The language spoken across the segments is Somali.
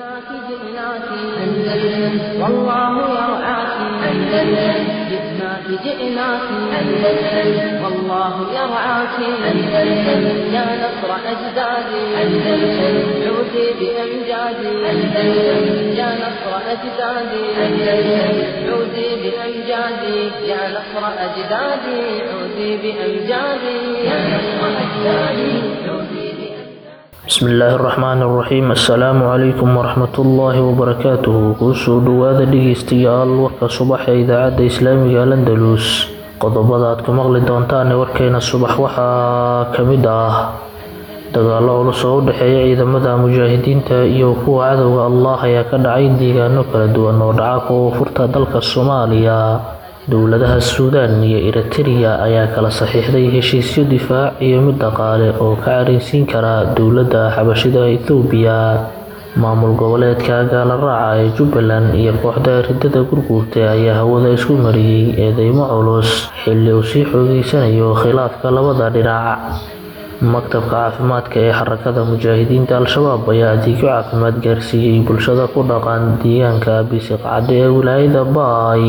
جئناك جئناك أندلس والله يرعاك أندلس جئناك جئناك أندلس والله يرعاك أندلس يا نصر أجدادي أندلس عودي بأمجادي أندلس يا نصر أجدادي أندلس عودي بأمجادي يا نصر أجدادي عودي بأمجادي يا نصر أجدادي عودي بأمجادي bismi illaahi araxmaani araxiim assalaamu calaykum waraxmatullaahi wabarakaatuhu kuusoo dhowaada dhegeystayaal warka subax ee idaacadda islaamiga landalus qodobada aad ku maqli doontaan warkeena subax waxaa ka mid ah dagaalo culus oo u dhexeeya ciidamada mujaahidiinta iyo kuwa cadowga allah ayaa ka dhacay deegaano kala duwan oo dhaca koonfurta dalka soomaaliya dowladaha suudaan iyo eritrea ayaa kala saxiixday heshiisyo difaac iyo mid dhaqaale oo ka careysiin kara dowladda xabashida ethoobiya maamul goboleedka gaalaraaca ee jubbaland iyo kooxda ridada gurguurta ayaa hawada isku mariyey eedeymo culus xilli uu sii xoogeysanayo khilaafka labada dhinac maktabka caafimaadka ee xarakada mujaahidiinta al-shabaab ayaa adeegyo caafimaad gaarsiiyey bulshada ku dhaqan deegaanka bisiqcadde ee wilaayada baay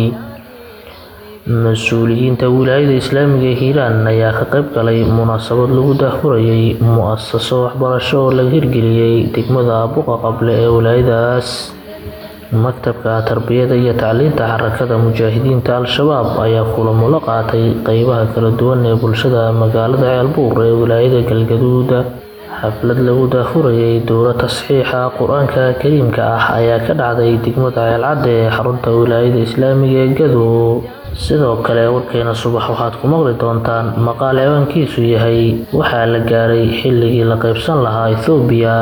mas-uuliyiinta wilaayada islaamiga ee hiiraan ayaa ka qayb galay munaasabad lagu daahfurayay mu-asaso waxbarasho oo laga hirgeliyey degmada buqa qable ee wilaayadaas maktabka tarbiyada iyo tacliinta xarakada mujaahidiinta al-shabaab ayaa kulamo la qaatay qeybaha kala duwan ee bulshada magaalada ceelbuur ee wilaayada galgaduud xaflad lagu daahfurayay dowla tasxiixa qur-aanka kariimka ah ayaa ka dhacday degmada ceelcadde ee xarunta wilaayada islaamiga ee gadow sidoo kale warkeena subax waxaad ku maqli doontaan maqaal ciwaankiisu yahay waxaa la gaaray xilligii la qaybsan lahaa ethoobiya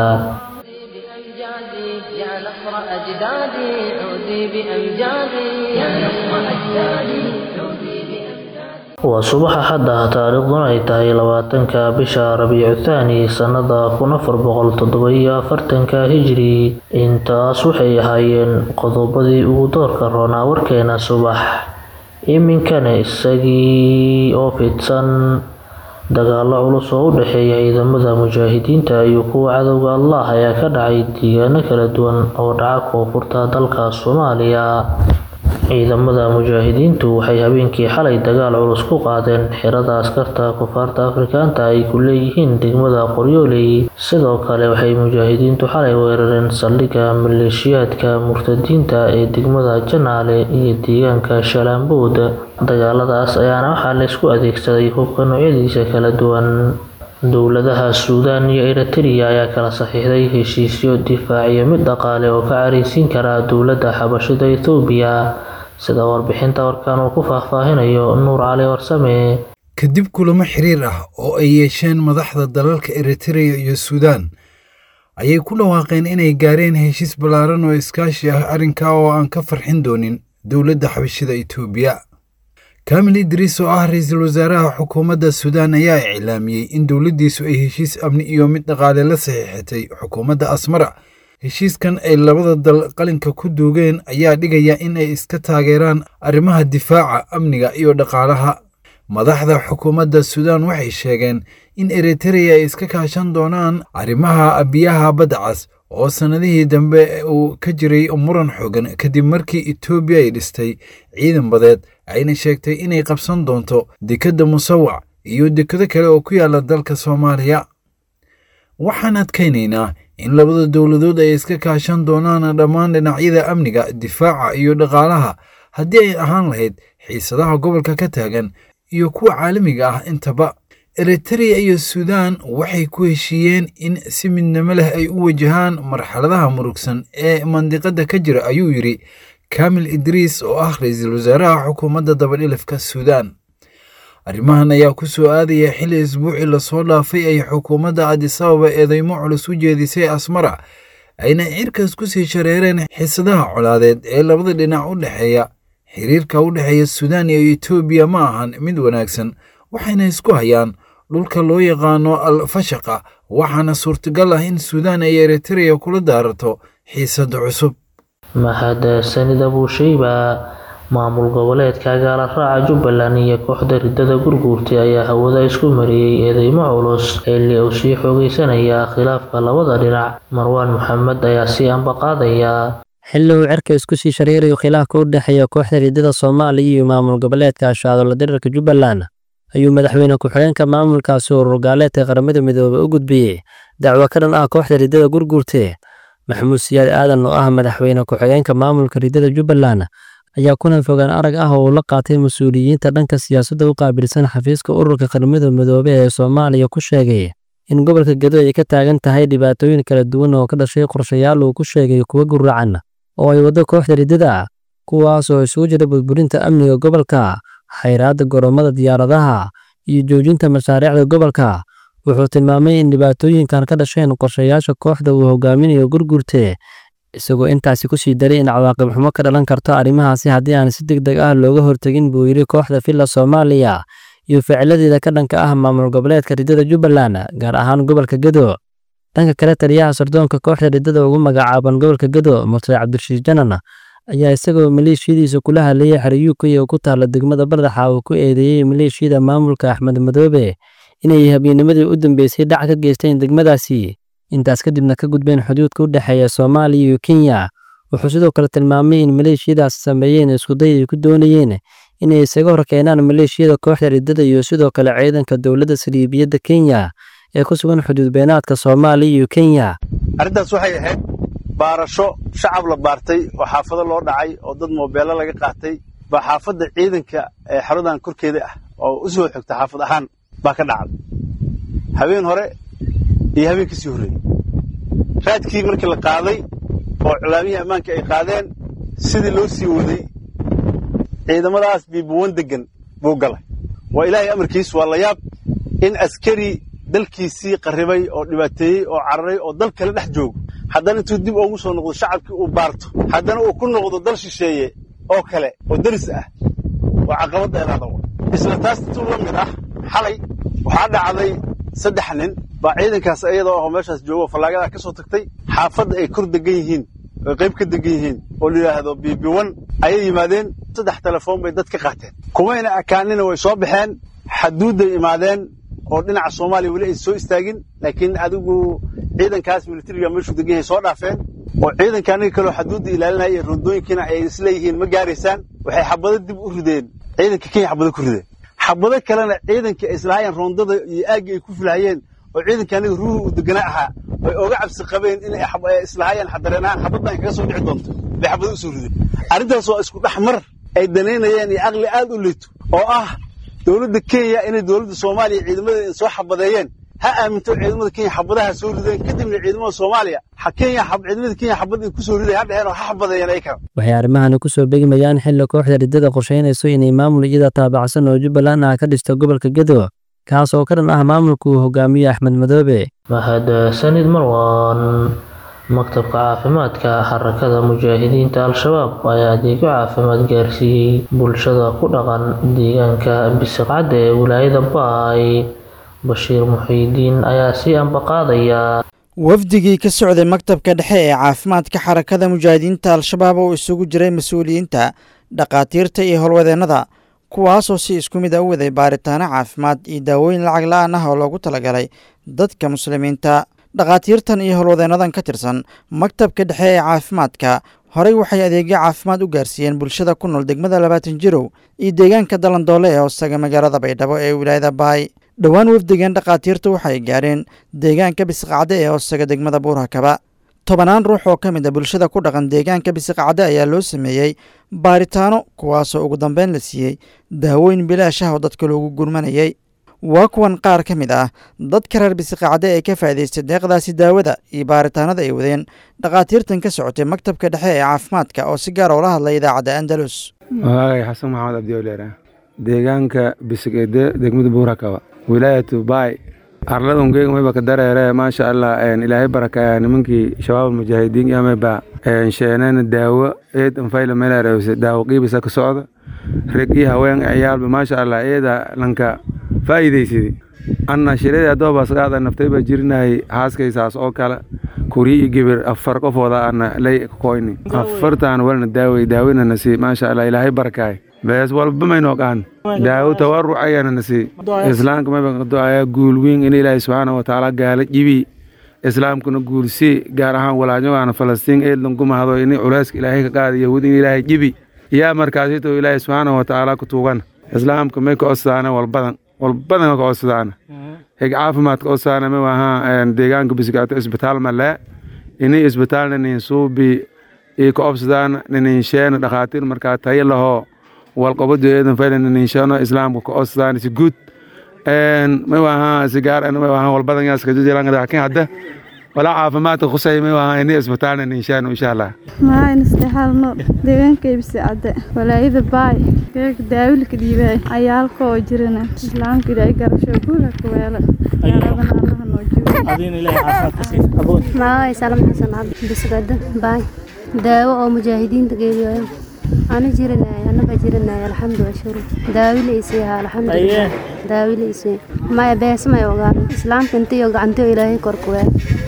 بأمجادي يا نصر أجدادي عودي بأمجادي يا نصر أجدادي عودي بأمجادي waa subaxa xadda taariikhduna ay tahay labaatanka bisha rabiicu thaani sannada kun afar boqol toddoba-iyo afartanka hijri intaas waxay ahaayeen qodobadii ugu doorka roonaa warkeena subax iminkana isagii oo fidsan dagaalo culus oo u dhexeeya ciidamada mujaahidiinta iyo kuwa cadowga allah ayaa ka dhacay deegaano kala duwan oo dhaca koonfurta dalka soomaaliya ciidamada mujaahidiintu waxay habeenkii xalay dagaal culus ku qaadeen xirada askarta kufaarta afrikaanta ay ku leeyihiin degmada qoryooley sidoo kale waxay mujaahidiintu xalay weerareen saldhigga maleeshiyaadka murtadiinta ee degmada janaale iyo deegaanka shalaambood dagaaladaas ayaana waxaa laysku adeegsaday hubka noocyadiisa kala duwan dowladaha suudaan iyo eritrea ayaa kala saxiixday heshiisyo difaac iyo mid dhaqaale oo ka careysiin kara dowladda xabashida ethoobiya sida warbixinta warkan uu ku faahfaahinayo nuur cali warsame kadib kulamo xiriir ah oo ay yeesheen madaxda dalalka eritrea iyo suudaan ayay ku dhawaaqeen inay gaareen heshiis ballaaran oo iskaashi ah arrinkaa oo aan ka farxin doonin dowladda xabashida etoobiya kamil idriis oo ah ra-iisul wasaaraha xukuumadda suudaan ayaa iclaamiyey in dowladdiisu ay heshiis amni iyo mid dhaqaale la saxiixatay xukuumadda asmara heshiiskan ay labada dal qalinka ku duugeen ayaa dhigaya in ay iska taageeraan arrimaha difaaca amniga iyo dhaqaalaha madaxda xukuumadda suudaan waxay sheegeen in eritrea ay iska kaashan doonaan arrimaha biyaha badda cas oo sannadihii dambe uu ka jiray muran xoogan kadib markii etoobiya ay dhistay ciidan badeed ayna sheegtay inay qabsan doonto dekedda musawac iyo dekado kale oo ku yaala dalka soomaaliya waxaan adkaynaynaa in labada dowladood ay iska kaashan doonaan dhammaan dhinacyada amniga difaaca iyo dhaqaalaha haddii ay ahaan lahayd xiisadaha gobolka ka taagan iyo kuwa caalamiga ah intaba eritrea iyo suudaan waxay ku heshiiyeen in si midnimo leh ay u wajahaan marxaladaha murugsan ee mandiqadda ka jira ayuu yidhi kamil idriis oo ah ra-iisul wasaaraha xukuumadda dabadhilafka suudaan arrimahan ayaa ku soo aadaya xilli isbuucii lasoo dhaafay ay xukuumadda adisababa eedeymo culus u jeedisay asmara ayna cirkaas ku sii shareereen xisadaha colaadeed ee labada dhinac u dhexeeya xiriirka u dhexeeya suudaan iyo etoobiya ma ahan mid wanaagsan waxayna isku hayaan dhulka loo yaqaano al fashaqa waxaana suurtagal ah in suudaan ay eritrea kula daarato xiisada cusub mahadsanid abuushayba maamul goboleedka gaala raaca jubbaland iyo kooxda ridada gurguurtay ayaa hawada isku mariyey eedeymo culus xilli uu sii xoogeysanaya khilaafka labada dhinac marwaan maxamed ayaa sii ambaqaadaya xilli uu cirka isku sii shareerayo khilaafka u dhexeeya kooxda ridada soomaaliya iyo maamul goboleedka ashaadola dherarka jubbaland ayuu madaxweyne ku-xigeenka maamulkaasi urur gaaleedka qaramada midoobey u gudbiyey dacwo ka dhan ah kooxda ridada gurguurte maxamuud siyaad aadan oo ah madaxweyne ku-xigeenka maamulka ridada jubbaland ayaa kulan fogaan arag ah oo uu la qaatay mas-uuliyiinta dhanka siyaasadda u qaabilsan xafiiska ururka qaramada midoobe ee soomaaliya ku sheegay in gobolka gedo ay ka taagan tahay dhibaatooyin kala duwan oo ka dhashay qorshayaal uu ku sheegay kuwa guracan oo ay waddo kooxda ridada kuwaas oo isugu jira burburinta amniga gobolka xayraadda goromada diyaaradaha iyo joojinta mashaariicda gobolka wuxuu tilmaamay in dhibaatooyinkan ka dhasheen qorshayaasha kooxda uu hogaaminayo gurgurte isagoo intaasi ku sii daray in cawaaqib xumo ka dhalan karto arrimahaasi haddii aan si deg deg ah looga hortegin buu yidhi kooxda villa soomaaliya iyo ficiladeeda ka dhanka ah maamul goboleedka ridada jubbaland gaar ahaan gobolka gedo dhanka kale taliyaha sardoonka kooxda ridada ugu magacaaban gobolka gedo murtay cabdirashiid janan ayaa isagoo maleeshiyadiisa kula hadlayay xeriyuukay oo ku taalla degmada bardaxa uu ku eedeeyey maleeshiyada maamulka axmed madoobe inay habeennimadii u dambeysay dhac ka geysteen degmadaasi intaas kadibna ka gudbeen xuduudka u dhexeeya soomaaliya iyo kenya wuxuu sidoo kale tilmaamay in maleeshiyadaas sameeyeen iskuday ay ku doonayeen inay isaga hor keenaan maleeshiyada kooxda ridada iyo sidoo kale ciidanka dowladda saliibiyadda kenya ee ku sugan xuduud beenaadka soomaaliya iyo kenya arrintaas waxay ahayd baarasho shacab la baartay oo xaafado loo dhacay oo dad moobeello laga qaatay baa xaafadda ciidanka ee xeradan korkeeda ah oo u soo xigta xaafad ahaan baa ka dhacday habeen hore iyo habeen ka sii horreeyey raadkii markii la qaaday oo culaamihii ammaanka ay qaadeen sidii loo sii waday ciidamadaas biibuwan deggan buu galay waa ilaahay amarkiis waa la yaab in askari dalkiisii qarribay oo dhibaateeyey oo cararay oo dal kale dhex joogo haddana intuu dib ugu soo noqdo shacabkii uu baarto haddana uu ku noqdo dal shisheeye oo kale oo deris ah waa caqabad dheeraada wa isla taas intuu la mid ah xalay waxaa dhacday saddex nin baa ciidankaas iyadoo aho meeshaas joogo fallaagadaa ka soo tagtay xaafadda ay kor degan yihiin oy qayb ka degan yihiin oo la yidhaahdo biibiwan ayay yimaadeen saddex telefoon bay dad ka qaateen kumayna akaanina way soo baxeen xaduudday imaadeen oo dhinaca soomaaliya weli ay soo istaagin laakiin adigu ciidankaas militariga meeshuu degan yahay soo dhaafeen oo ciidanka aniga kaleo xaduudda ilaalinaya iyo rondooyinkiina ay isleeyihiin ma gaaraysaan waxay xabado dib u rideen ciidanka kenya xabado ku rideen xabado kalena ciidankii ay islahaayeen roondada iyo aaggii ay ku filahayeen oo ciidanka aniga ruuhu uu deganaa ahaa ay oga cabsi qabeen inay islahaayeen xadareen ahaan xabaddan kaga soo dhici doonto bay xabado u soo rideen arrintaas waa isku dhex mar ay danaynayeen iyo aqli aad u liito oo ah dowladda kenya inay dowladda soomaaliya ciidamadeeda soo xabadeeyeen ha aaminto ciidamada kenya xabadaha soo rideen kadibna ciidamada soomaaliya kenya ciidamada kenya xabad ay ku soo riday ha dheheen oo ha xabadeeyeen ay kala waxay arrimahani ku soo beegmayaan xilli kooxda ridada qorshaynayso inay maamul iyada taabacsan oo jubbaland ah ka dhisto gobolka gedo kaas oo ka dhan ah maamulka uu hogaamiye axmed madoobe mahadsanid marwan maktabka caafimaadka xarakada mujaahidiinta al-shabaab ayaa adeegyo caafimaad gaarsiiyey bulshada ku dhaqan deegaanka bisiqcadda ee wilaayada baay bashiir muxiidiin ayaa sii ambaqaadaya wafdigii ka socday maktabka dhexe ee caafimaadka xarakada mujaahidiinta al-shabaab oo isugu jiray mas-uuliyiinta dhakhaatiirta iyo howlwadeennada kuwaasoo si isku mid a u waday baaritaano caafimaad iyo daawooyin lacag la-aan ah oo loogu talagalay dadka muslimiinta dhakhaatiirtan iyo howlwadeennadan ka tirsan maktabka dhexe ee caafimaadka horey waxay adeegyo caafimaad u gaarsiiyeen bulshada ku nool degmada labaatan jirow iyo deegaanka dalandoole ee hoostaga magaalada baydhabo ee wilaayada baay dhowaan wafdigan dhakhaatiirta waxay gaareen deegaanka bisiqacde ee hoostaga degmada buurhakaba tobanaan ruux oo ka mid a bulshada ku dhaqan deegaanka bisiqacde ayaa loo sameeyey baaritaano kuwaasoo ugu dambeyn la siiyey daawooyin bilaash ah oo dadka loogu gurmanayay waa kuwan qaar ka mid ah dadka reer bisiqacde ee ka faa'idaystay deeqdaasi daawada iyo baaritaanada ay wadeen dhakhaatiirtan ka socotay maktabka dhexe ee caafimaadka oo si gaar oola hadlay idaacadda andalus magacay xasan maxamed abdiwleera deegaanka bisiqede degmada buurakaba wilaayatu baay arladungeega mayba ka dareere maasha allah ilaahay barakaya nimankii shabaab mujaahidiin yamayba sheenena daawo eed anfayla melerewse daawo qiibisa ka socda reg iyo haween ciyaalba maasha allah eeda lanka faa'iidaysidi anna shirada adoobaas qaada naftayba jirinahay haaskaysaas oo kale kuri iyo gibir afar qofooda ana lay koyni afartaan walna daawey daawina nasi maasha allah ilaahay barakaay bees walba maynoo qaan daawo tawaruc ayana nasi islaamka mayba ducaya guul weyn in ilaahay subxaana watacaala gaala jibi islaamkuna guulsi gaar ahaan walaanyogaana falastiin eedlan ku mahado in culeyska ilaahay ka qaada yahuud in ilaahay jibi yaa markaasito ilaahay subxaana watacaala ku tuugan islaamka may ka codsadaan walbadan walbadan ka codsadaan hig caafimaadka codsadaan may wahaa deegaanka bisigaato isbitaal malee ini isbitaalna nin suubi iyo ka codsadaan nin sheena dhakhaatiir markaa tayo lahoo walqobadu eedan faylan nin sheeno islaamka ka codsadaan si guud may wahaa sigaar may wahaa walbadan yaa iska jiraan laakiin hadda walaa caafimaadka khusay may wahaa ini isbitaalna nin sheeno insha allah maxaa isdhexaalno deegaankaybisi cadde walaayada baay geega daawilka dhiibaay ayaalka oo jirana islaamka ilaahay garasho guula ka weela gaaladana allaha noo joogo magacay salam xasan cabdi bisgada baay daawo oo mujaahidiinta geediyo ana jiranay anaba jiranay alxamdu ashuru daawile isii haa alxamdulilah daawile isii maya beesmay ogaan islaamka intiyo gacantiyo ilaahay korkuwee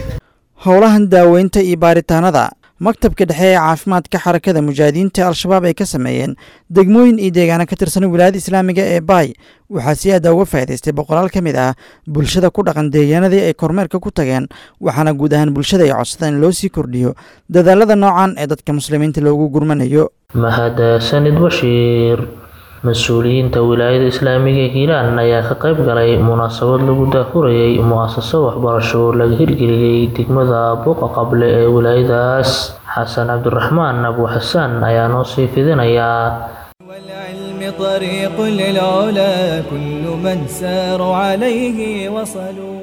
howlahan daaweynta iyo baaritaanada maktabka dhexe ee caafimaadka xarakada mujaahidiinta al-shabaab ay ka sameeyeen degmooyin iyo deegaano ka tirsan wilaayada islaamiga ee baay waxaa si aada uga faa'idaystay boqolaal ka mid ah bulshada ku dhaqan deegaanadii ay kormeerka ku tageen waxaana guud ahaan bulshada ay codsadaan in loo sii kordhiyo dadaalada noocan ee dadka muslimiinta loogu gurmanayo mahadsanid bashiir mas-uuliyiinta wilaayada islaamiga ee hiiraan ayaa ka qayb galay munaasabad lagu daafurayay mu-asaso waxbarasho oo laga hirgeliyey degmada buuqa qable ee wilaayadaas xasan cabdiraxmaan abu xasaan ayaa noo sii fidinayaa والعلم طريق للعلا كل من ساروا عليه وصلوا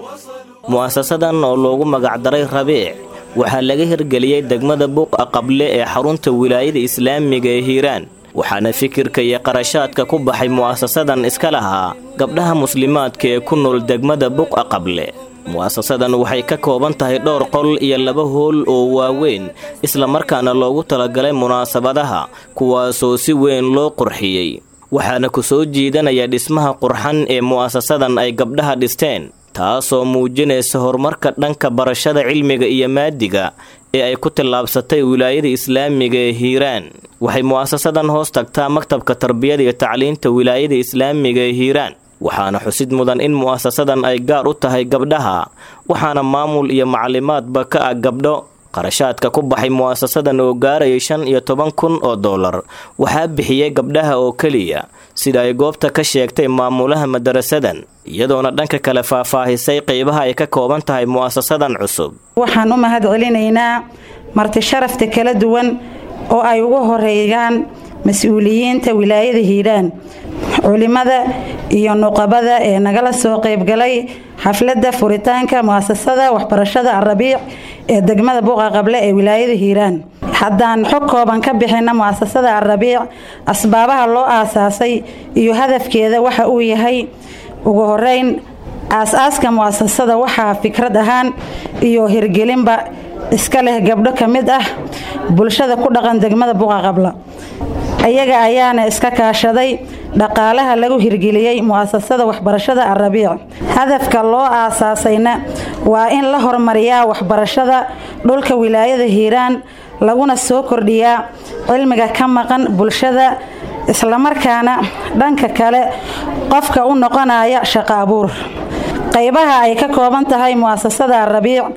mu'asasadan oo loogu magacdaray rabiic waxaa laga hirgeliyey degmada buuqa qable ee xarunta wilaayada islaamiga ee hiiraan waxaana fikirka iyo qarashaadka ku baxay mu'asasadan iska lahaa gabdhaha muslimaadka ee ku nool degmada buqa qable mu'asasadan waxay ka kooban tahay dhowr qol iyo laba hool oo waaweyn islamarkaana loogu talagalay munaasabadaha kuwaasoo si weyn loo qurxiyey waxaana ku soo jiidanaya dhismaha qurxan ee mu'asasadan ay gabdhaha dhisteen taasoo muujinaysa horumarka dhanka barashada cilmiga iyo maadiga ee ay ku tallaabsatay wilaayada islaamiga ee hiiraan waxay mu'asasadan hoos tagtaa maktabka tarbiyada iyo tacliinta wilaayada islaamiga ee hiiraan waxaana xusid mudan in mu'asasadan ay gaar u tahay gabdhaha waxaana maamul iyo maclimaadba ka ah gabdho qarashaadka ku baxay mu'asasadan oo gaarayay shan iyo toban kun oo dollar waxaa bixiyey gabdhaha oo keliya sida ay goobta ka sheegtay maamulaha madarasadan iyadoona dhanka kale faahfaahisay qeybaha ay ka kooban tahay mu'asasadan cusub waxaan u mahad celinaynaa marti sharafta kala duwan oo ay ugu horeeyaan mas-uuliyiinta wilaayada hiiraan culimada iyo nuqabada ee nagala soo qaybgalay xafladda furitaanka mu'asasada waxbarashada arabiic ee degmada buuqa qable ee wilaayada hiiraan haddaan xog kooban ka bixina mu'asasada arabiic asbaabaha loo aasaasay iyo hadafkeeda waxa uu yahay ugu horeyn aas-aaska mu'asasada waxaa fikrad ahaan iyo hirgelinba iska leh gabdho ka mid ah bulshada ku dhaqan degmada buuqa qabla ayaga ayaana iska kaashaday dhaqaalaha lagu hirgeliyey mu'asasada waxbarashada arabiic hadafka loo aasaasayna waa in la hormariyaa waxbarashada dhulka wilaayada hiiraan laguna soo kordhiyaa cilmiga ka maqan bulshada islamarkaana dhanka kale qofka u noqonaya shaqo abuur qaybaha ay ka kooban tahay mu'asasada arabiic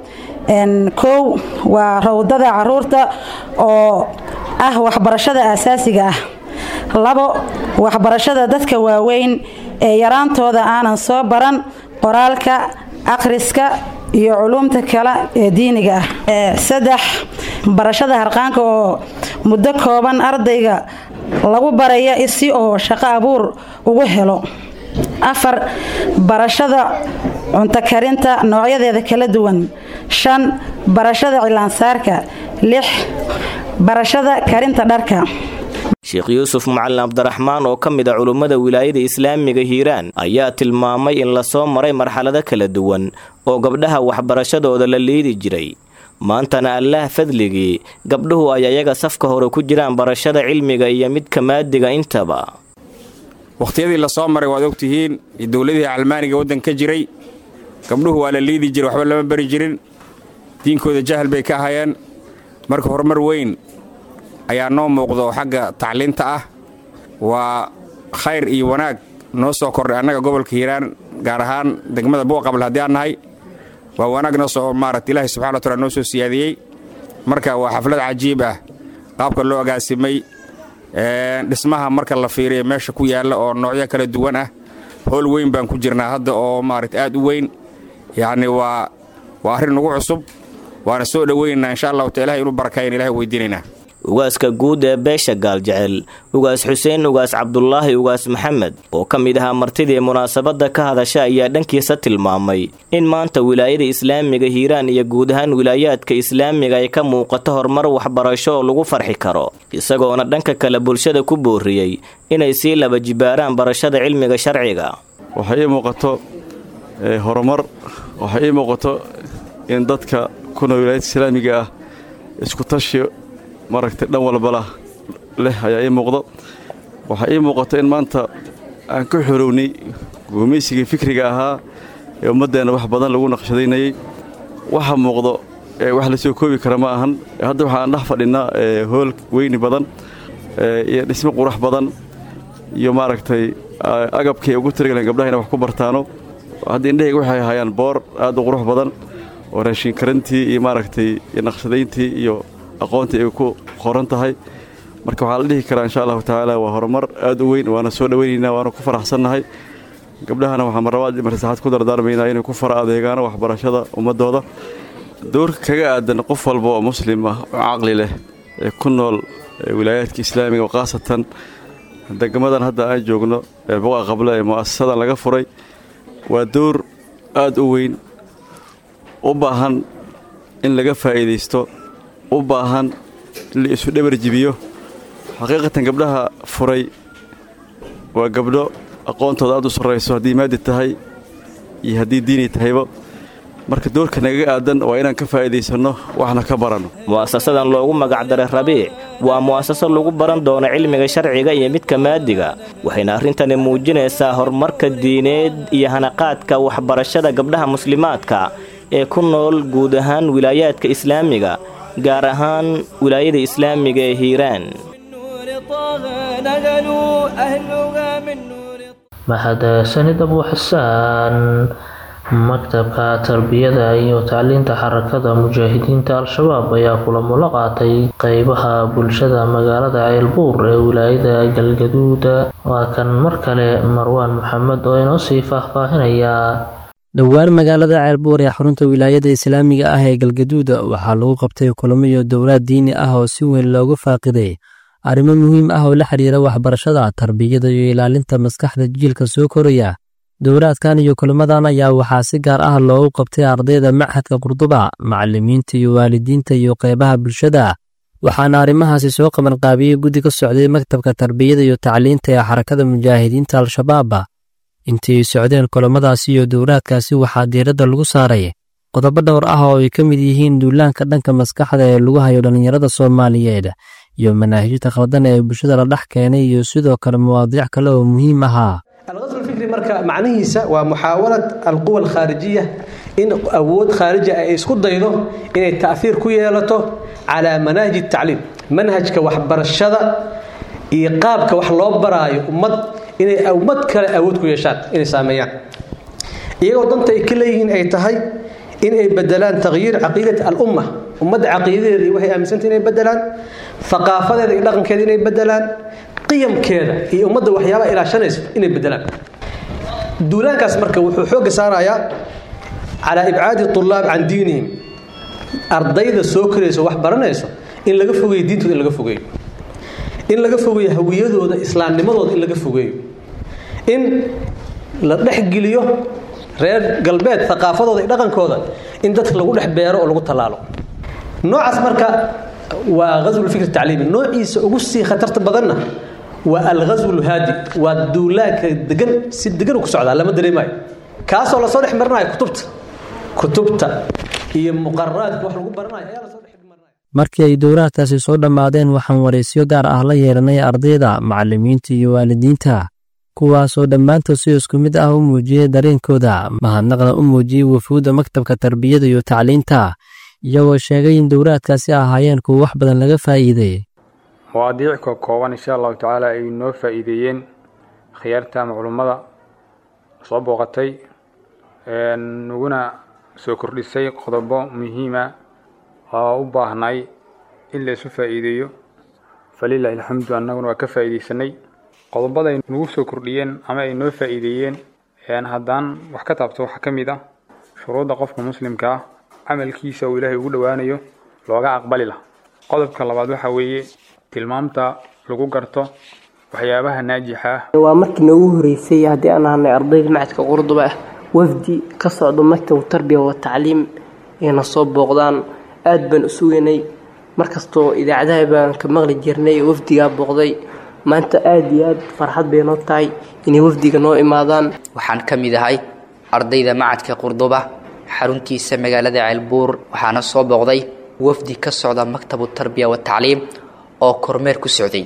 kow waa rawdada caruurta oo ah waxbarashada aasaasiga ah labo waxbarashada dadka waaweyn ee yaraantooda aanan soo baran qoraalka akhriska iyo culuumta kale ee diiniga ah saddex barashada harqaanka oo muddo kooban ardayga lagu baraya si oo shaqo abuur ugu helo afar barashada cunto karinta noocyadeeda kala duwan shan barashada cilaansaarka lix barashada karinta dharka sheekh yuusuf macalin cabdiraxmaan oo ka mid a culummada wilaayada islaamiga hiiraan ayaa tilmaamay in lasoo maray marxalado kala duwan oo gabdhaha waxbarashadooda la liidi jiray maantana allaah fadligii gabdhuhu ay ayaga safka hore ku jiraan barashada cilmiga iyo midka maadiga intaba wakhtiyadii lasoo maray waad ogtihiin dowladihii calmaaniga waddan ka jiray gabdhuhu waa la liidi jiray waxba lama bari jirin diinkooda jahal bay ka ahayeen marka horumar weyn ayaa noo muuqdo xagga tacliinta ah waa khayr iyo wanaag noo soo kordhay annaga gobolka hiiraan gaar ahaan degmada buuqabl haddii aan nahay waa wanaag noo soo maaragta ilaahay subxana wa taala noo soo siyaadiyey marka waa xaflad cajiib ah qaabka loo agaasimay dhismaha marka la fiiriya meesha ku yaalla oo noocyo kala duwan ah howl weyn baan ku jirnaa hadda oo maaragta aad u weyn yacni waa waa arrin nagu cusub waana soo dhoweynaynaa insha allahu ta ilahay inuu barakayn ilahay weydiinaynaa ugaaska guud ee beesha gaaljecel ugaas xuseen ugaas cabdulaahi ugaas maxamed oo ka mid ahaa martidii munaasabadda ka hadasha ayaa dhankiisa tilmaamay in maanta wilaayada islaamiga hiiraan iyo guud ahaan wilaayaadka islaamiga ay ka muuqato horumar waxbarasho oo lagu farxi karo isagoona dhanka kale bulshada ku booriyey inay sii laba jibaaraan barashada cilmiga sharciga waxay ii muuqato horumar waxay ii muuqato in dadka ku nool wilaayada islaamiga ah isku tashi maragtay dhan walbala leh ayaa ii muuqdo waxaa ii muuqato in maanta aan ka xorownay gumaysigii fikriga ahaa ee ummaddeenna wax badan lagu naqshadaynayey waxa muuqdo wax la soo koobi kara ma ahan hadda waxaan dhex fadhinnaa hool weyni badan iyo dhismo qurax badan iyo maaragtay agabkay ugu tirigaleen gabdhaha inay wax ku bartaano hadda indhahayga waxay hayaan boor aad u qurux badan oo raashin karantii iyo maaragtay iyo naqshadayntii iyo aqoontii ay ku qoran tahay marka waxaa la dhihi karaa insha allahu tacaala waa horumar aad u weyn waana soo dhoweynaynaa waana ku faraxsannahay gabdhahana waxaa marlabaad marsaxaad ku dardaarmaynaa inay ku fara adeegaano waxbarashada ummaddooda doorka kaga aadan qof walba oo muslim ah oo caqli leh ee ku nool wilaayaadka islaamiga oo khaasatan degmadan hadda aan joogno ee boqa qabla ee mu'asasadan laga furay waa door aad u weyn u baahan in laga faa'iidaysto u baahan la isu dhabar jibiyo xaqiiqatan gabdhaha furay waa gabdho aqoontooda aad u sarrayso haddii maadi tahay iyo haddii diini tahayba marka doorka nagaga aadan waa inaan ka faa'iidaysanno waxna ka baranno mu'asasadan loogu magacdaray rabiic waa mu'asasad lagu baran doono cilmiga sharciga iyo midka maadiga waxayna arrintani muujinaysaa horumarka diineed iyo hanaqaadka waxbarashada gabdhaha muslimaadka ee ku nool guud ahaan wilaayaadka islaamiga gaar ahaan wilaayada islaamiga ee hiiraan mahadsanid abu xasaan maktabka tarbiyada iyo tacliinta xarakada mujaahidiinta al-shabaab ayaa kulamo la qaatay qeybaha bulshada magaalada ceelbuur ee wilaayada galgaduuda waa kan mar kale marwaan maxamed oo inoo sii faahfaahinaya dhowaan magaalada ceelbuur ee xarunta wilaayada islaamiga ah ee galgaduuda waxaa lagu qabtay kulamo iyo dowlaad diini ah oo si weyn loogu faaqiday arrimo muhiim ah oo la xidhiira waxbarashada tarbiyada iyo ilaalinta maskaxda jiilka soo koraya dowlaadkan iyo kulamadan ayaa waxaa si gaar ah loogu qabtay ardayda machadka qurduba macallimiinta iyo waalidiinta iyo qeybaha bulshada waxaana arrimahaasi soo qabanqaabiyey guddi ka socday maktabka tarbiyada iyo tacliinta ee xarakada mujaahidiinta al-shabaab intii socdeen kulamadaasi iyo dowlaadkaasi waxaa diiradda lagu saaray qodobo dhowr ah oo ay ka mid yihiin duulaanka dhanka maskaxda ee lagu hayo dhallinyarada soomaaliyeed iyo manaahijta khaldan ee bulshada la dhex keenay iyo sidoo kale mawaadiic kale oo muhiim ahaa alqasl fikri marka macnihiisa waa muxaawalad alquwa alkhaarijiya in awood khaariji ay isku daydo inay ta'hiir ku yeelato calaa manahji tacliim manhajka waxbarashada iyo qaabka wax loo baraayo ummad inay ummad kale awood ku yeeshaan inay saameeyaan iyagoo danta ay ka leeyihiin ay tahay in ay bedelaan takhyiir caqiidat alumma ummadda caqiidadeeda iyo waxay aaminsanta inay bedelaan aqaafadeeda iyo dhaqankeeda inay bedelaan qiyamkeeda iyo ummadda waxyaabaha ilaashanaysa inay bedelaan duulaankaas marka wuxuu xoogga saarayaa calaa ibcaadi tulaab can diinihim ardayda soo korayso wax baranayso in laga fogeeyo diintooda in laga fogeeyo in laga fogeeyo hawiyadooda islaamnimadooda in laga fogeeyo in la dhexgeliyo reer galbeed aqaafadooda iyo dhaqankooda in dadka lagu dhex beero oo lagu tallaalo noocaas marka waa ghaswulfikr tacliimi noociisa ugu sii khatarta badanna waa alghasw lhaadi waa duulaanka degan si degan ku socdaa lama dareemayo kaasoo lasoo dhex marinayo kutubta kutubta iyo muqararaadka wax lagu baranayo ayaa lasoo dhex markii ay dowlaadkaasi soo dhammaadeen waxaan wareysyo gaar ah la yeelanay ardayda macallimiinta iyo waalidiinta kuwaasoo dhammaantood si isku mid ah u muujiyey dareenkooda mahadnaqna u muujiyey wafuudda maktabka tarbiyada iyo tacliinta iyagoo sheegay in dowraadkaasi ahaayeen kuwa wax badan laga faa'iideeyey mawaadiic ka kooban insha allahu tacaala ay noo faa'iideeyeen khiyaarta ama culummada soo booqatay naguna soo kordhisay qodobo muhiima oo u baahnay in la isu faa'iideeyo falilaahi alxamdu annaguna waa ka faa'iideysanay qodobada ay nagu soo kordhiyeen ama ay noo faa'iideeyeen haddaan wax ka taabto waxaa ka mid ah shuruudda qofka muslimka ah camalkiisa uu ilaahay ugu dhowaanayo looga aqbali lah qodobka labaad waxaa weeye tilmaamta lagu garto waxyaabaha naajixa ah waa markii noogu horeysay haddii aan ahanay ardayda macadka qurduba ah wafdi ka socdo maktab tarbiya wa tacliim ayna soo booqdaan aad baan u sugaynay markastoo idaacadaha baan ka maqli jirnay wafdigaa booqday maanta aad iyo aad farxad bay noo tahay inay wafdiga noo imaadaan waxaan ka mid ahay ardayda macadka qurduba xaruntiisa magaalada ceelbuur waxaana soo booqday wafdi ka socda maktabu tarbiya wa tacliim oo kormeer ku socday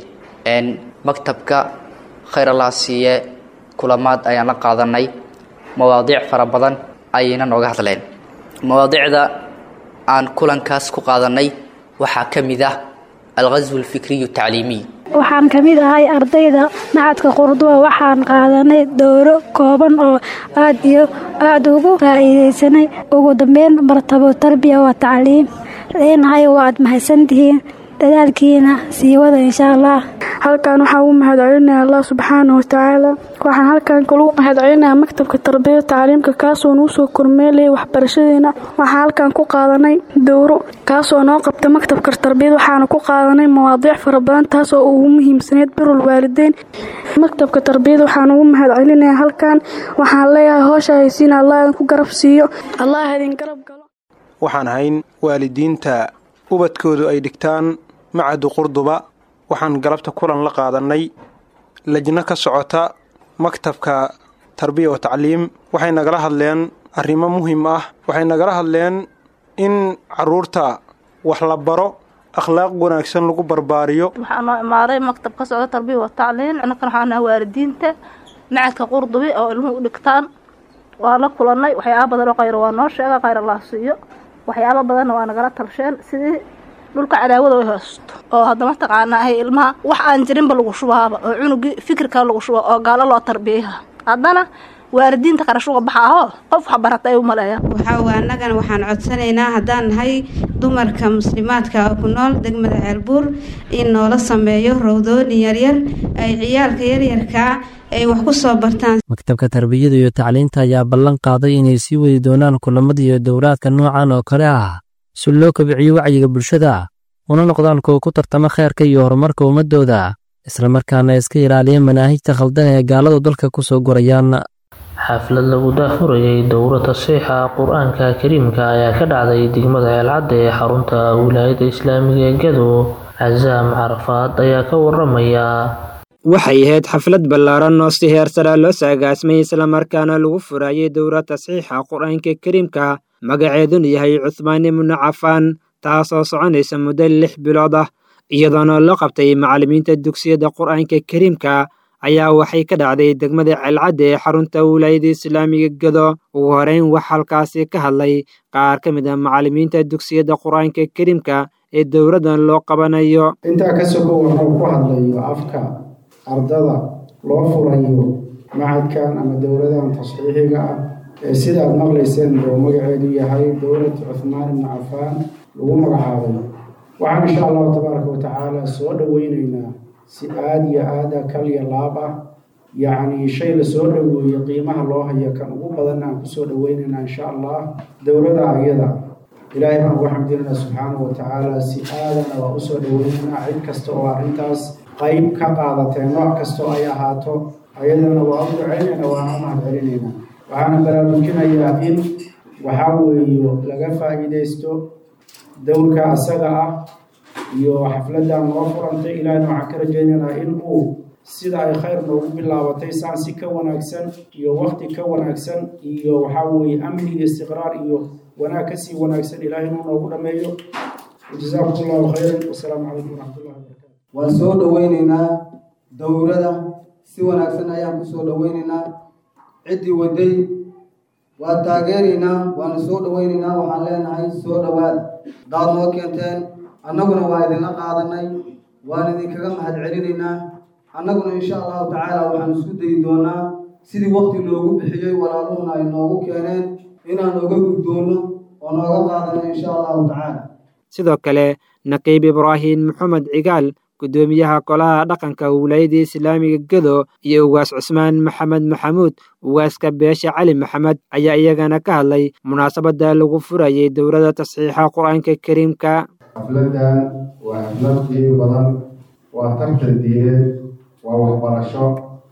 maktabka khayr allah siiye kulamaad ayaan la qaadanay mawaadiic fara badan ayayna nooga hadleen mawaadiicda aan kulankaas ku qaadanay waxaa ka mid ah alghaswu alfikriyu tacliimiy waxaan ka mid ahay ardayda macadka qurduba waxaan qaadanay dowro kooban oo aad iyo aada ugu faa'iidaysanay ugu dambeyn martabo tarbiya wa tacliim leenahay waad mahadsantihiin dadaalkiina sii wada insha allah halkan waxaan u mahadcelinaya allah subxaana watacaala waxaan halkan kalu mahadcelinayaa maktabka tarbiyada tacliimka kaasoo nuu soo kormeelayay waxbarashadeena waxaan halkan ku qaadanay dowro kaasoo noo qabta maktabka tarbiyada waxaana ku qaadanay mawaadiic fara badan taasoo ugu muhiimsaneyd birul waalideyn maktabka tarbiyada waxaan ugu mahadcelinayaa halkan waxaan leeyahay hoosha haysiina allah idinku garab siiyo allah idin garab galo waxaan ahayn waalidiinta ubadkoodu ay dhigtaan macadu qurduba waxaan galabta kulan la qaadanay lajno ka socota maktabka tarbiya wa tacliim waxay nagala hadleen arrimo muhiim ah waxay nagala hadleen in caruurta wax la baro akhlaaq wanaagsan lagu barbaariyo waxaa noo imaaday maktab ka socda tarbiya wa tacliim annakan waxaa naha waalidiinta macadka qurdubi oo ilmuhu u dhigtaan waa la kulanay waxyaaba badan oo khayr waa noo sheega khayr allah siiyo waxyaaba badanna waa nagala talsheen sidii dhulka cadaawada ay haysto oo haddama taqaana ahay ilmaha wax aan jirinba lagu shubaaba oo cunugii fikirka lagu shuba oo gaalo loo tarbiyaha haddana waalidiinta qarashuga baxa ahoo qof wax barata ay u maleeyaan waxaa annagana waxaan codsanaynaa haddaan nahay dumarka muslimaadka oo ku nool degmada ceelbuur in noola sameeyo rowdoonin yaryar ay ciyaalka yaryarkaa ay wax ku soo bartaan maktabka tarbiyada iyo tacliinta ayaa ballan qaaday inay sii wadi doonaan kulamada iyo dowraadka noocan oo kale ah si loo kobiciyo wacyiga bulshada una noqdaan kuwa ku tartama kheerka iyo horumarka ummadooda islamarkaana iska ilaaliya manaahijta khaldan ee gaaladu dalka ku soo gurayaan xaflad lagu daahfurayay dowro tasiixa qur-aanka kariimka ayaa ka dhacday degmada ceelcadda ee xarunta wilaayada islaamiga ee gado casaam carafaad ayaa ka waramaya waxay ahayd xaflad ballaaran oo si heer sare loo saagaasmay islamarkaana lagu furayay dowra tasxiixa qur-aanka kariimka magaceeduna yahay cuhmaan ibnu cafaan taasoo soconaysa muddo lix bilood ah iyadoona loo qabtay macallimiinta dugsiyada qur-aanka kariimka ayaa waxay ka dhacday degmada ceelcadda ee xarunta wilaayada islaamiga gado ugu horeyn wax halkaasi ka hadlay qaar ka mid a macallimiinta dugsiyada qur-aanka kariimka ee dowladdan loo qabanayo intaa ka sokow wuxuu ku hadlayo afka ardada loo furayo macadkan ama dowladahan tasxiixiga ah ee sida aad maqlayseen oo magaceedu yahay dowlad cuhmaan ibnu cafaan lagu magacaabay waxaan insha allahu tabaaraka wa tacaala soo dhoweynaynaa si aada iyo aada kal iyo laab ah yacni shay la soo dhoweeyo qiimaha loo hayo kan ugu badanna aan kusoo dhoweynaynaa insha allah dowlada ayada ilaahay baan ugu xamdinaynaa subxaanahu wa tacaala si aadana waa usoo dhoweynaynaa cid kasta oo arrintaas qayb ka qaadatee nooc kasta oo ay ahaato ayadana waa u duceynayna waana u mahad celinaynaa waxaana baraarujinayaa in waxaa weeyo laga faa'iidaysto dowrka asaga ah iyo xafladdan noo furantay ilaahna waxaan ka rajaynaynaa in uu sida ay khayr noogu bilaabatay saan si ka wanaagsan iyo wakti ka wanaagsan iyo waxaa weeye amni iyo istiqraar iyo wanaag kasii wanaagsan ilaahay inuu noogu dhammeeyo jazaakum allahu khayran wasalaamu calaykum waraxmatullahi wabarakatu waan soo dhoweynaynaa dowrada si wanaagsan ayaan ku soo dhoweynaynaa ciddii waday waa taageeraynaa waana soo dhoweynaynaa waxaan leenahay soo dhowaada daad noo keenteen annaguna waa idinla qaadanay waan idinkaga mahad celinaynaa annaguna insha allahu tacaala waxaan isku dayi doonaa sidii waqti loogu bixiyey walaaluhuna ay noogu keeneen inaan oga guddoonno oo nooga qaadano insha allahu tacaala sidoo kale naqiib ibraahim maxamed cigaal guddoomiyaha golaha dhaqanka wilaayada islaamiga gedo iyo ugaas cusmaan maxamed maxamuud ugaaska beesha cali maxamed ayaa iyagana ka hadlay munaasabada lagu furayay dowladda tasxiixa qur-aanka kariimka xafladan waa xaflad qiimi badan waa tartan diineed waa waxbarasho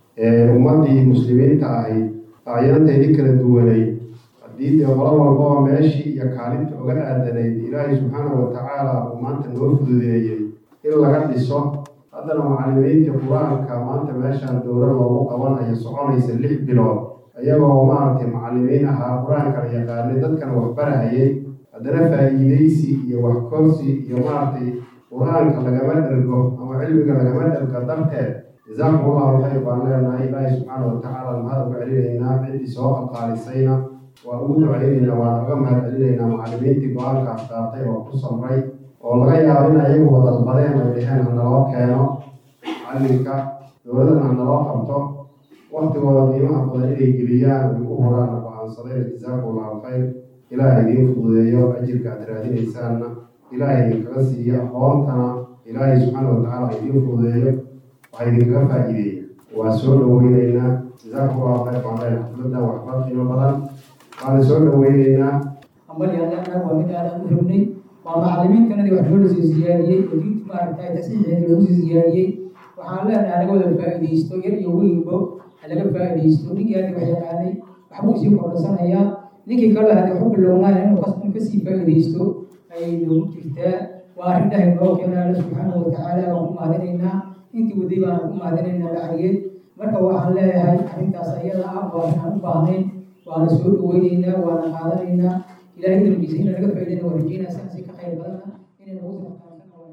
ummaddii muslimiinta ahayd acyaanteedii kala duwanay haddii dee qolo walbaba meeshii iyo kaalinta oga aadanayd ilaahay subxaanahu watacaala uu maanta noo fududeeyey in laga dhiso haddana macallimiinta qur-aanka maanta meeshaan dowla loogu qabanayo soconaysa lix bilood iyagoo maaragtay macallimiin ahaa qur-aankana yaqaanay dadkana waxbarahayay haddana faa'iidaysi iyo waxkorsi iyo maaragtay qur-aanka lagama dhergo ama cilmiga lagama dhergo darteed jazaakum allahu khayr baan leenahay ilaahay subxaana watacaala mahad uga celinaynaa ciddii soo qalqaalisayna waan ugu ducaynaynaa waan uga mahad celinaynaa macallimiintii go-aankaas qaatay oo ku samray oo laga yaabo in ayagu wadalbadeen ay dheheen hanaloo keeno macallinka dowladana hanaloo qabto waktigooda qiimaha badan inay geliyaan ay u huraan go-aansadeen jazaakum allahu khayr ilaahay idiin fududeeyo ajirka aad raadinaysaanna ilaahay idinkaga siiyo aqoontana ilaahay subxaana watacaala idiin fududeeyo waxaa idinkaga faa'iideeya waa soo dhoweynaynaa jazaakum allahu khayr baan leenahay xafladan waxba qiimo badan waana soo dhoweynaynaa ambalyaanaga waa mid aadaan u rabnay waa macallimiintanadii wax loo soo siyaadiyey oo diinta maaragtay tasiixeeda lagu soo siyaadiyey waxaan leenahay laga wada faa'iidaysto yar iyo weynbo ha laga faa'iidaysto ninkii hadda wax yaqaanay waxbuu sii kordhasanayaa ninkii kale hadda waxu bilownaaya inuu kas- kasii faa'iidaysto ayay noogu jirtaa waa arrin ilahay noo keenay alla subxaanahu watacaala waan ku mahadinaynaa intii waday baan ku mahadinaynaa lacageed marka waxaan leeyahay arrintaas ayada ah waa inaan u baahnayn waana soo dhoweynaynaa waana qaadanaynaa ilaahay darbiisa inaan laga faa'iidayna waa rajeynaa saasi ka khayr badana inay nagu soo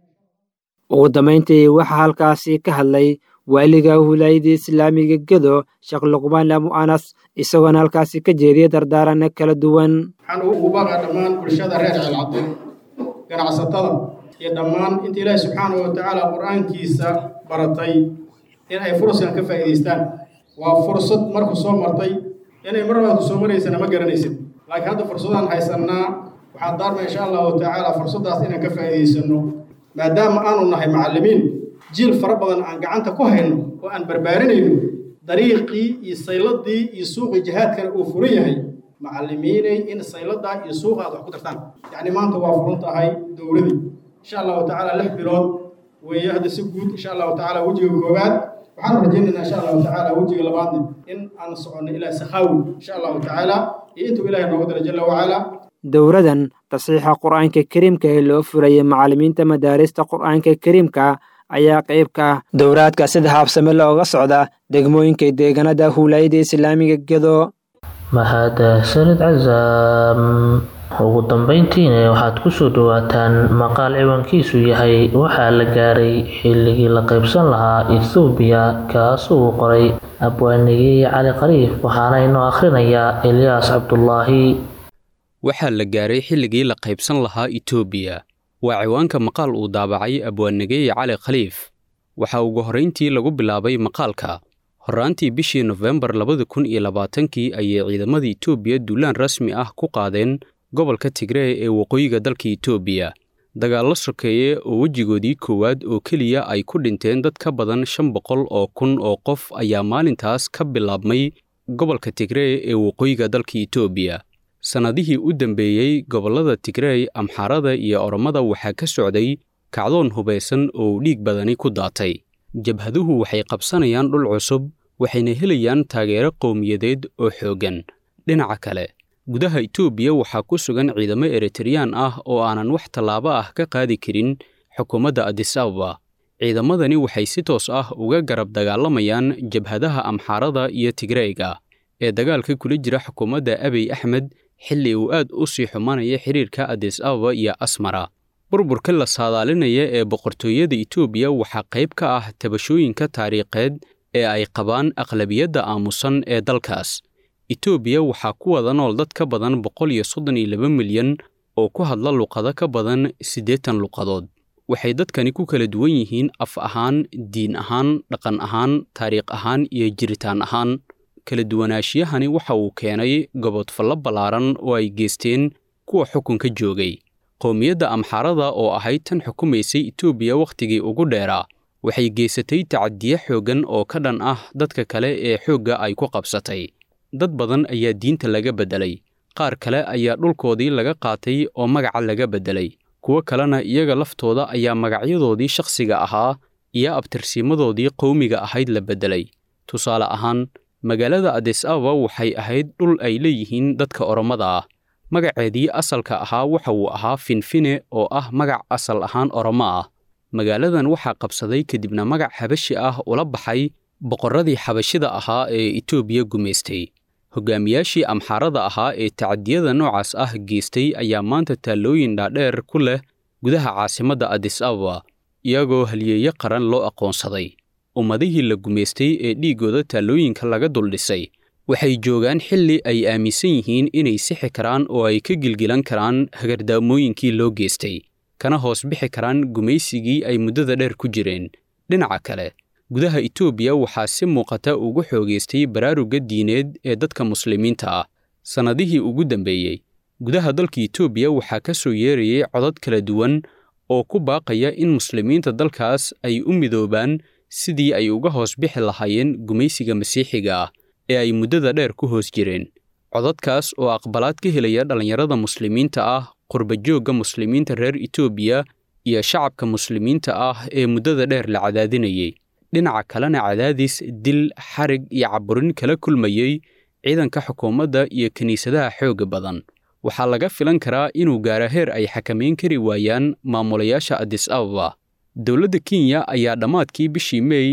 ugu dambayntii waxaa halkaasi ka hadlay waaliga wilaayada islaamiga gedo sheekh luqmaan amu anas isagoona halkaasi ka jeediyay dardaarana kala duwan waxaan ugu baaqaa dhammaan bulshada reer ceelcadde ganacsatada iyo dhammaan inta ilaahi subxaanahu watacaala qur-aankiisa baratay in ay furaskan ka faa'iidaystaan waa fursad marku soo martay inay mar labaad ku soo maraysana ma garanaysid laakiin hadda fursadaan haysannaa waxaan daarma insha allahu tacaala fursaddaas inaan ka faa'iidaysanno maadaama aanu nahay macallimiin jiil fara badan aan gacanta ku hayno oo aan barbaarinayno dariiqii iyo sayladii iyo suuqii jihaadkana uu furan yahay macallimiinay in sayladaa iyo suuqa aad wax ku dartaan yacni maanta waa furan tahay dowladii insha allahu tacaala lix bilood weeye hadda si guud insha allahu tacaala wejiga koowaad waxaan rajaynaynaa insha allahu tacaala wejiga labaadna in aan soconno ilaa sakhaawi insha allahu tacaala iyo intuu ilaahay nooga dara jalla wacala dowradan tasiixa qur-aanka kariimka ee loo furayay macallimiinta madaarista qur-aanka kariimka ayaa qayb ka ah dowraadka sida haabsame looga socda degmooyinka deegaanada huulayada islaamiga gedo mahadsanid casaam ugu dambeyntiina waxaad kusoo dhawaataan maqaal ciwaankiisu yahay waxaa la gaaray xilligii la qaybsan lahaa ethoobiya kaas uu qoray abwaanigii cali khaliif waxaana inoo akhrinayaa elyaas cabdulaahi waxaa la gaaray xilligii la qaybsan lahaa itoobiya waa ciwaanka maqaal uu daabacay abwaannageeye cali khaliif waxaa ugu horrayntii lagu bilaabay maqaalka horraantii bishii nofembar labada kun iyo labaatankii ayay ciidamada itoobiya duulaan rasmi ah ku qaadeen gobolka tigree ee waqooyiga dalka itoobiya dagaallo sokeeye oo wejigoodii koowaad oo keliya ay ku dhinteen dad ka badan shan boqol oo kun oo qof ayaa maalintaas ka bilaabmay gobolka tigree ee waqooyiga dalka itoobiya sannadihii u dambeeyey gobollada tigrey amxaarada iyo oromada waxaa ka socday kacdoon hubaysan oo dhiig badani ku daatay jabhaduhu waxay qabsanayaan dhul cusub waxayna helayaan taageero qowmiyadeed oo xooggan dhinaca kale gudaha itoobiya waxaa ku sugan ciidamo eritreyaan ah oo aanan wax tallaabo ah ka qaadi karin xukuumadda adis ababa ciidamadani waxay si toos ah uga garab dagaalamayaan jabhadaha amxaarada iyo tigreyga ee dagaalka kula jira xukuumadda abiy axmed xilli uu aad u sii xumanaya xiriirka adis ababa iyo asmara burburka la saadaalinaya ee boqortooyada itoobiya waxaa qayb ka ah tabashooyinka taariikheed ee ay qabaan aqlabiyadda aamusan ee dalkaas itoobiya waxaa ku wada nool dad ka badan boqol iyo soddon iyo laba milyan oo ku hadla luqado ka badan siddeetan luqadood waxay dadkani ku kala duwan yihiin af ahaan diin ahaan dhaqan ahaan taariikh ahaan iyo jiritaan ahaan kala duwanaashiyahani waxa uu keenay gobodfallo ballaaran oo ay geysteen kuwa xukunka joogay qowmiyadda amxaarada oo ahayd tan xukumaysay etoobiya wakhtigii ugu dheeraa waxay geysatay tacadiye xooggan oo ka dhan ah dadka kale ee xoogga ay ku qabsatay dad badan ayaa diinta laga beddelay qaar kale ayaa dhulkoodii laga qaatay oo magaca laga beddelay kuwo kalena iyaga laftooda ayaa magacyadoodii shakhsiga ahaa iyo abtirsiimadoodii qowmiga ahayd la beddelay tusaale ahaan magaalada adis ababa waxay ahayd dhul ay leeyihiin dadka oromada ah magaceedii asalka ahaa waxa uu ahaa finfine oo ah magac asal ahaan oromo ah magaaladan waxaa qabsaday kadibna magac xabashi ah ula baxay boqorradii xabashida ahaa ee etoobiya gumaystay hogaamiyaashii amxaarada ahaa ee tacadiyada noocaas ah geystay ayaa maanta taallooyin dhaadheer ku leh gudaha caasimadda adis ababa iyagoo halyeeyo qaran loo aqoonsaday ummadihii la gumaystay ee dhiiggooda taallooyinka laga duldhisay waxay joogaan xilli ay aaminsan yihiin inay sixi karaan oo ay ka gilgilan karaan hagardaamooyinkii loo geystay kana hoos bixi karaan gumaysigii ay muddada dheer ku jireen dhinaca kale gudaha etoobiya waxaa si muuqata ugu xoogaystay baraarugga diineed ee dadka muslimiinta ah sannadihii ugu dambeeyey gudaha dalka etoobiya waxaa ka soo yeerayay codad kala duwan oo ku baaqaya in muslimiinta dalkaas ay u midoobaan sidii ay uga hoos bixi lahaayeen gumaysiga masiixiga ah ee ay muddada dheer ku hoos jireen codadkaas oo aqbalaad ka helaya dhallinyarada muslimiinta ah qurbajoogga muslimiinta reer etoobiya iyo shacabka muslimiinta ah ee muddada dheer la cadaadinayay dhinaca kalena cadaadis dil xarig iyo caburin kala kulmayey ciidanka xukuumadda iyo kiniisadaha xoogga badan waxaa laga filan karaa inuu gaara heer ay xakamayn kari waayaan maamulayaasha adis ababa dowladda kenya ayaa dhammaadkii bishii meey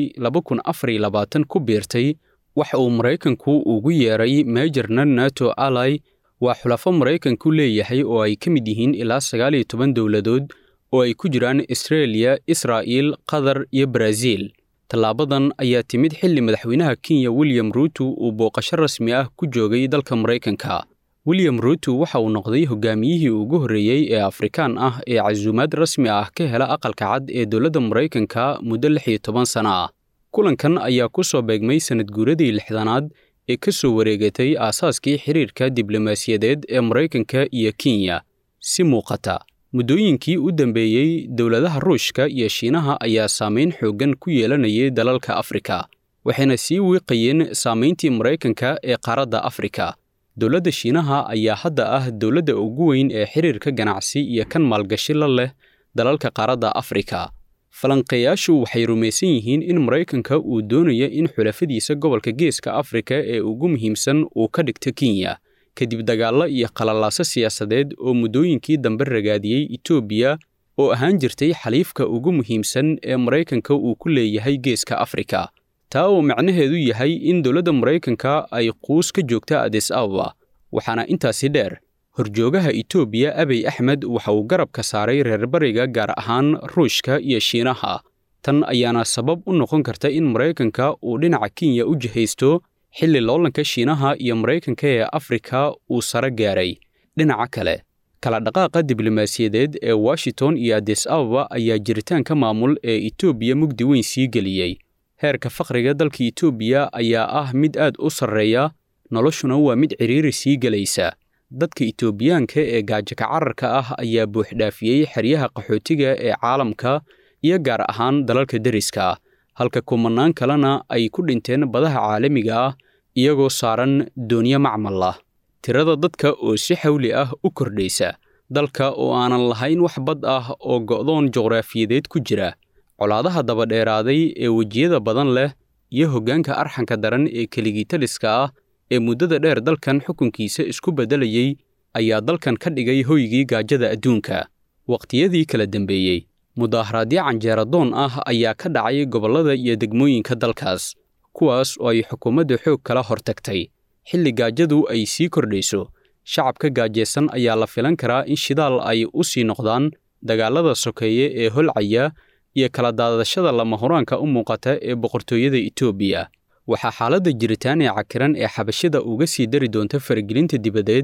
ku biirtay waxa uu maraykanku ugu yeeray meejarna nato alai waa xulafo maraykanku leeyahay oo ay ka mid yihiin ilaa sagaal iyo toban dowladood oo ay ku jiraan astreeliya israa'iil qatar iyo baraaziil tallaabadan ayaa timid xilli madaxweynaha kenya william ruuto uu booqasho rasmi ah ku joogay dalka maraykanka william ruuto waxa uu noqday hogaamiyihii ugu horreeyey ee afrikaan ah ee casuumaad rasmi ah ka hela aqalka cad ee dowladda maraykanka muddo lix iyo toban sana ah kulankan ayaa ku soo beegmay sannad guuradii lixdanaad ee ka soo wareegatay aasaaskii xiriirka diblomaasiyadeed ee maraykanka iyo kenya si muuqata muddooyinkii u dambeeyey dowladaha ruushka iyo shiinaha ayaa saamayn xooggan ku yeelanayay dalalka afrika waxayna sii wiiqayeen saamayntii maraykanka ee qaaradda afrika dowladda shiinaha ayaa hadda ah dowladda ugu weyn ee xiriirka ganacsi iyo kan maalgashi la leh dalalka qaaradda afrika falanqeeyaashu waxay rumaysan yihiin in maraykanka uu doonayo in xulafadiisa gobolka geeska afrika ee ugu muhiimsan uu ka dhigto kenya kadib dagaallo iyo qalalaaso siyaasadeed oo muddooyinkii dambe ragaadiyey etoobiya oo ahaan jirtay xaliifka ugu muhiimsan ee maraykanka uu ku leeyahay geeska afrika taa oo macnaheedu yahay in dowladda maraykanka ay quus ka joogta adis ababa waxaana intaasi dheer horjoogaha etoobiya abiy axmed waxa uu garab ka saaray reer bariga gaar ahaan ruushka iyo shiinaha tan ayaana sabab u noqon karta in maraykanka uu dhinaca kenya u jihaysto xilli loolanka shiinaha iyo maraykanka ee afrika uu sare gaaray dhinaca kale kala dhaqaaqa diblomaasiyadeed ee washington iyo adis ababa ayaa jiritaanka maamul ee etoobiya mugdi weyn sii geliyey heerka faqriga dalka etoobiya ayaa ah mid aad u sarreeya noloshuna waa mid cidhiiri sii gelaysa dadka etoobiyaanka ee gaajaka cararka ah ayaa buuxdhaafiyey xeryaha qaxootiga ee caalamka iyo gaar ahaan dalalka deriska halka kumanaan kalena ay ku dhinteen badaha caalamiga ah iyagoo saaran doonyo macmal ah tirada dadka oo si xawli ah u kordhaysa dalka oo aanan lahayn wax bad ah oo go'doon juqraafiyadeed ku jira colaadaha dabadheeraaday ee wejiyada badan leh iyo hoggaanka arxanka daran ee keligitaliska ah ee muddada dheer dalkan xukunkiisa isku beddelayey ayaa dalkan ka dhigay hoygii gaajada adduunka waqtiyadii kala dambeeyey mudaaharaadyo canjeeradoon ah ayaa ka dhacay gobollada iyo degmooyinka dalkaas kuwaas oo ay xukuumadda xoog kala hortagtay xilli gaajadu ay sii kordhayso shacabka gaajaysan ayaa la filan karaa in shidaal ay u sii noqdaan dagaallada sokeeye ee holcaya iyo kala daadashada lama huraanka u muuqata ee boqortooyada etoobiya waxaa xaaladda jiritaan ee cakiran ee xabashida uga sii dari doonta faragelinta dibadeed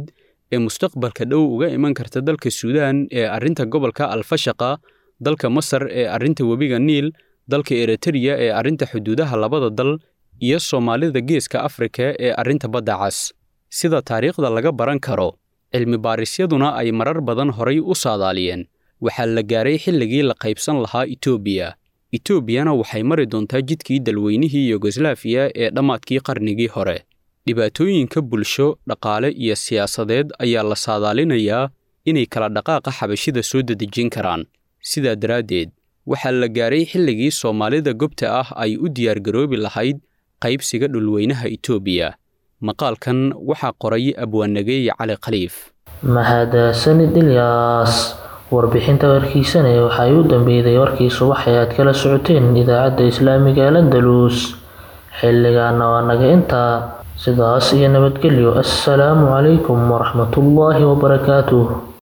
ee mustaqbalka dhow uga iman karta dalka suudaan ee arrinta gobolka alfashaqa dalka masar ee arrinta webiga niil dalka eritreya ee arrinta xuduudaha labada dal iyo soomaalida geeska afrika ee arrinta badda cas sida taariikhda laga baran karo cilmi baarisyaduna ay marar badan horay u saadaaliyeen waxaa la gaaray xilligii la qaybsan lahaa etoobiya etoobiyana waxay mari doontaa jidkii dalweynihii yugoslaafiya ee dhammaadkii qarnigii hore dhibaatooyinka bulsho dhaqaale iyo siyaasadeed ayaa la saadaalinayaa inay kala dhaqaaqa xabashida soo dedejin karaan sidaa daraaddeed waxaa la gaaray xilligii soomaalida gobta ah ay u diyaargaroobi lahayd qaybsiga dhulweynaha etoobiya maqaalkan waxaa qoray abwaanageeye cali khaliif mahadsanid ilyaas warbixinta warkiisane waxay u dambeeyday warkii subax ee aad kala socoteen idaacadda islaamiga ee landalus xilligaana waa naga intaa sidaas iyo nabadgelyo assalaamu calaykum waraxmatullaahi wabarakaatuh